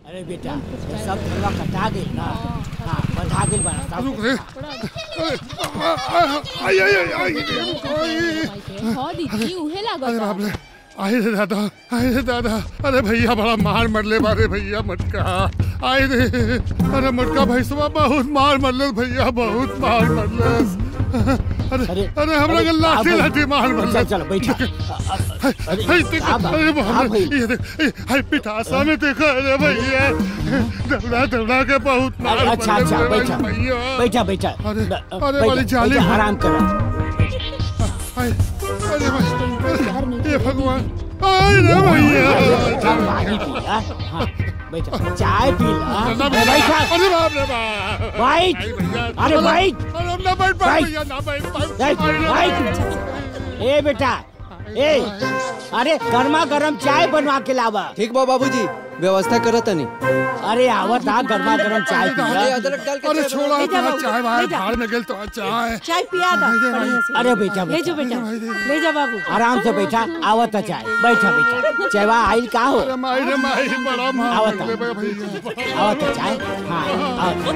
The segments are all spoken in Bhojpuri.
अरे बेटा ये सब धनवा कटा गेल ना हाँ बंधा गेल बना सब रुक रे आई आई आई आई आई हाँ दीदी उहे अरे लागत बाप रे आई रे दादा आई रे दादा अरे भैया बड़ा मार मरले बारे भैया मटका आई रे अरे मटका भैसवा बहुत मार मरले भैया बहुत मार मरले अरे अरे, अरे हमरा के अरे, लाठी आप- लाठी मार चल मरले चलो बैठा हाय हाय देख आप- अरे बाप आप रे भाई। ये देख ए, हाय पिठासा में देखो अरे भैया दौड़ा दौड़ा के बहुत मार अच्छा मरले अच्छा मेरे बैठा भैया बैठा बैठा अरे, ब- अरे बैठा, वाली जाली बैठा, है। आराम करो हाय अरे भाई ये भगवान अरे भैया चल पानी पी ला हाँ बैठा चाय पी ला ना अरे बैठा अरे बाप रे बाप बैठ आई भैया, अरे चलो। बैठ अरे हम ना बैठ पाए बैठ। भैया ना बैठ पाए बैठ, अरे बैठ। ए बेटा ए अरे गर्मा गर्म चाय बनवा के लावा ठीक बा बाबूजी व्यवस्था करत तनी अरे आवत आ गर्मा गर्म चाय पी ला अदरक डाल के अरे चाय छोड़ा ले जा तो बाबू, चाय बाहर ले जा। भाड़ में गेल तो चाय चाय पिया दा बढ़िया से अरे बेटा ले बेटा जा बेटा ले जा बाबू आराम से बैठा आवत आ चाय बैठा बैठा चायवा आइल का हो अरे माई रे माई बड़ा मार आवत मरले बे भैया आवत आ चाय हाँ आवत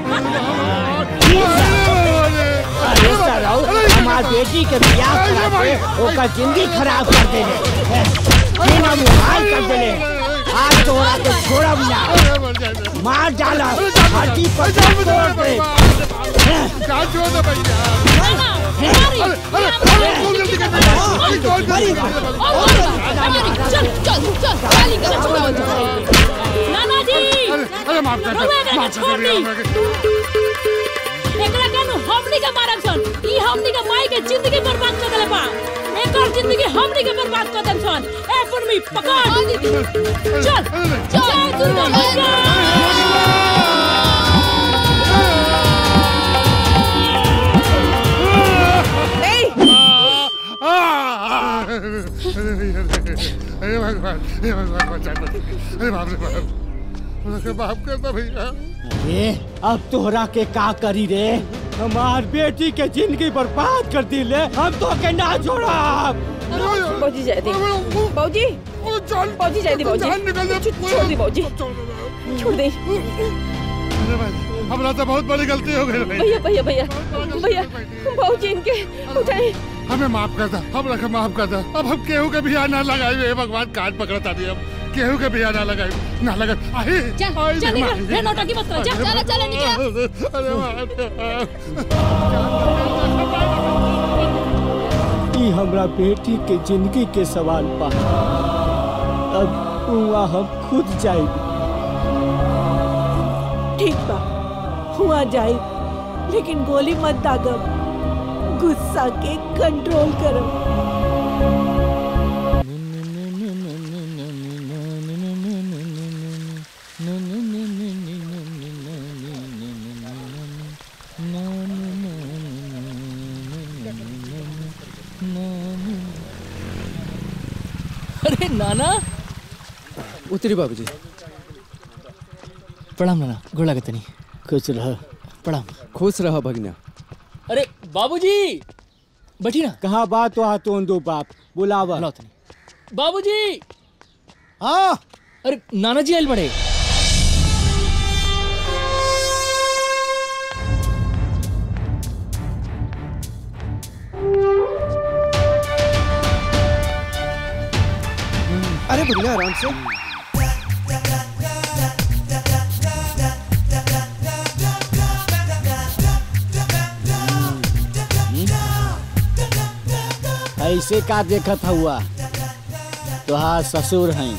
अरे, अरे सराउ हमार बेटी के बियाह करा के ओकर जिंदगी खराब कर देले बिना मुहाल कर देले आज तोरा के छोड़ब ना अरे मर जाए मार डाला हड्डी पर तोड़ दे कहाँ छोड़ दे भैया अरे अरे अरे कौन जल्दी कर अरे कौन जल्दी कर चल चल चल गाली गलत चलावत नाना जी अरे अरे माफ कर दे रउआ एकरा माफ छोड़ कर दे दी। हमरा के। एकरा कानू हमनी के मारब सन ई हमनी के माई के जिंदगी बर्बाद कर देले बा एकर जिंदगी हमनी के बर्बाद कर देम सन ए पुरमी पकड़ चल चल दुर्गा मैया अरे भगवान हे भगवान बचा लो अरे बाप रे बाप मुझे माफ कर दो भैया अरे अब तोहरा के का करी रे हमार बेटी के जिंदगी बर्बाद कर दी ले हम तो के ना छोड़ा बाबूजी जाए दी बाबूजी जान बाबूजी जाए दी बाबूजी जान निकल जाए छोड़ दी बाबूजी छोड़ दे अरे भाई हमारा तो बहुत बड़ी गलती हो गई भाई भैया भैया भैया भैया बाबूजी इनके उठाए हमें माफ कर दो हम रखे माफ कर दो अब हम केहू के भी ना लगाई हे भगवान काट पकड़ता नहीं हम केहू के भी ना लगाई ना लगा आई चल आई चल रे निकल माई। रे नौटंकी मत कर चल चल चल निकल अरे बाप ई हमरा बेटी के जिंदगी के सवाल बा अब उहाँ हम खुद जाएगी ठीक बा हुआ जाए लेकिन गोली मत दागब गुस्सा के कंट्रोल करो अरे नाना उतरी बाबूजी प्रणाम नाना गोड़ लागत नहीं खुश रह प्रणाम खुश रह भगना अरे बाबूजी बैठी ना कहा बात वहाँ तो दो बाप बुलावा बुलाओ तनी बाबूजी हाँ अरे नाना जी आयल बड़े अरे भगना आराम से ऐसे का देखत हुआ तोहार ससुर हैं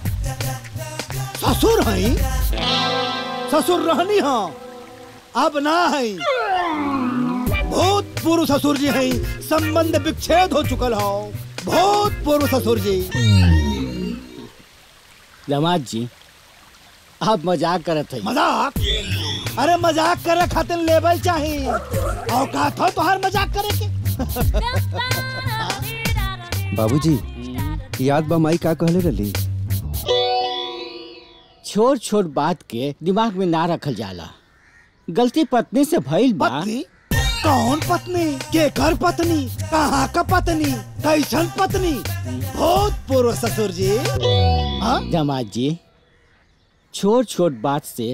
ससुर हई ससुर रहनी हो अब ना हई बहुत पूर्व ससुर जी हई संबंध विच्छेद हो चुकल हो बहुत पूर्व ससुर जी दामाद जी आप मजाक करत हैं मजाक अरे मजाक करे खातिर लेवल चाहिए औकात हो तोहार मजाक करे के बाबूजी याद बा माई का कहले रही छोट छोट बात के दिमाग में ना रखल जाला गलती पत्नी से भइल बा पत्नी कौन पत्नी के घर पत्नी कहाँ का पत्नी कैसन पत्नी बहुत पूर्व ससुर जी हाँ दामाद जी छोट छोट बात से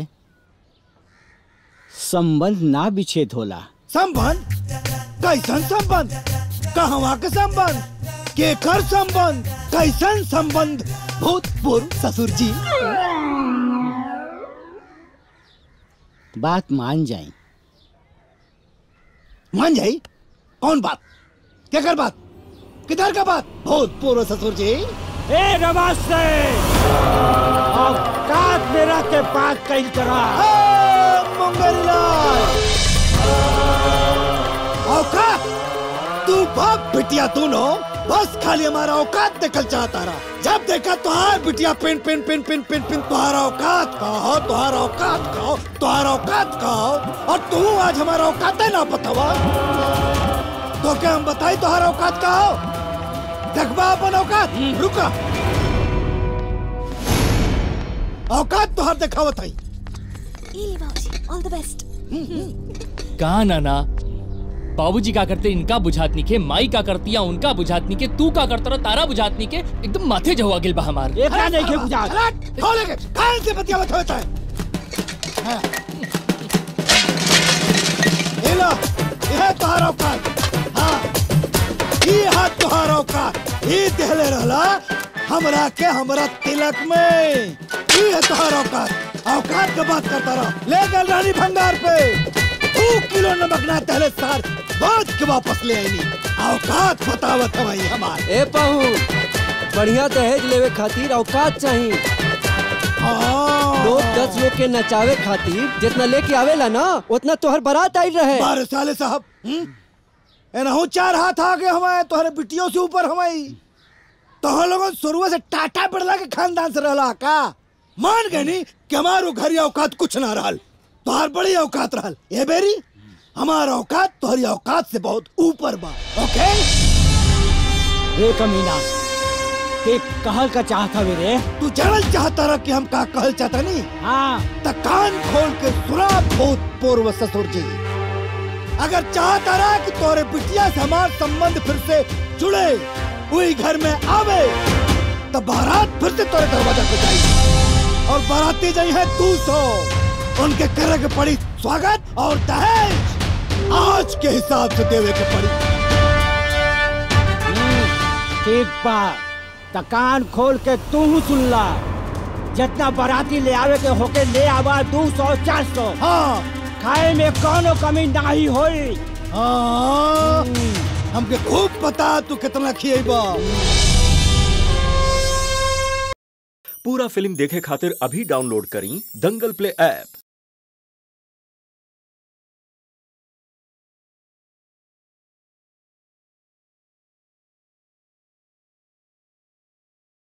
संबंध ना विच्छेद होला संबंध कैसन संबंध कहवा के संबंध केकर संबंध कैसन संबंध भूतपूर्व ससुर जी बात मान जाई मान जाई कौन बात केकर बात किधर का बात भूतपूर्व ससुर जी ए नमस्ते औकात मेरा के बात कहीं करा ए, मंगललाल औकात तू बाप बिटिया दोनों बस खाली हमारा औकात देखल चाहता रहा जब देखा तुहार बिटिया पिन पिन पिन पिन पिन पिन तुहारा औकात कहो तुहारा औकात कहो तुहारा औकात कहो और तू आज हमारा औकात है ना बतावा तो क्या हम बताई तुहारा औकात कहो देखबा अपन औकात रुका औकात तुहार देखावत है ऑल द बेस्ट कहा नाना बाबूजी का करते इनका बुझातनी के माई का करती या उनका बुझातनी के तू का करता रहा तारा बुझातनी के एकदम माथे जवा गिल बा हमार एक का नहीं के बुझा खोलेंगे कहाँ से बतिया होता है हाँ। ये लो ये तुहार औकात हाँ ये हाथ तुहार औकात ये देहले रहला हमरा के हमरा तिलक में ये है तुहार औकात औकात का बात करता रहो ले गल रानी भंगार पे दो किलो नमक ना तहले सार बात के वापस ले आई औकात बतावत हमारी हमार ए पाहू बढ़िया दहेज लेवे खातिर औकात चाहिए हाँ लोग दस लोग के नचावे खातिर जितना लेके आवेला ना उतना तोहर बारात आई रहे बारह साले साहब हम्म? एनहू चार हाथ आगे हमारे तुम्हारे बिटियों से ऊपर हमारी तो हम लोगों शुरू से टाटा बिरला के खानदान से रहला का मान गए नी कि हमारो घर औकात कुछ ना रहल तोहार बड़ी औकात रहल ये बेरी हमारा औकात तुम्हारी औकात से बहुत ऊपर बा ओके रे कमीना ते कहल का चाहता वे रे तू जानल चाहता रहा कि हम का कहल चाहता नहीं हाँ त कान खोल के सुना भूत पूर्व ससुर जी अगर चाहता रहा कि तोरे बिटिया से हमार संबंध फिर से जुड़े वही घर में आवे तो बारात फिर से तोरे दरवाजा पे जाई और बाराती जाई है तू सौ उनके करे के पड़ी स्वागत और दहेज आज के हिसाब से देवे के पड़ी ठीक बा त कान खोल के तू सुन ला जितना बाराती ले आवे के होके ले आवा दो सौ चार सौ हाँ खाए में कोनो कमी नहीं होई हाँ हमके खूब पता तू कितना खिएबा पूरा फिल्म देखे खातिर अभी डाउनलोड करी दंगल प्ले ऐप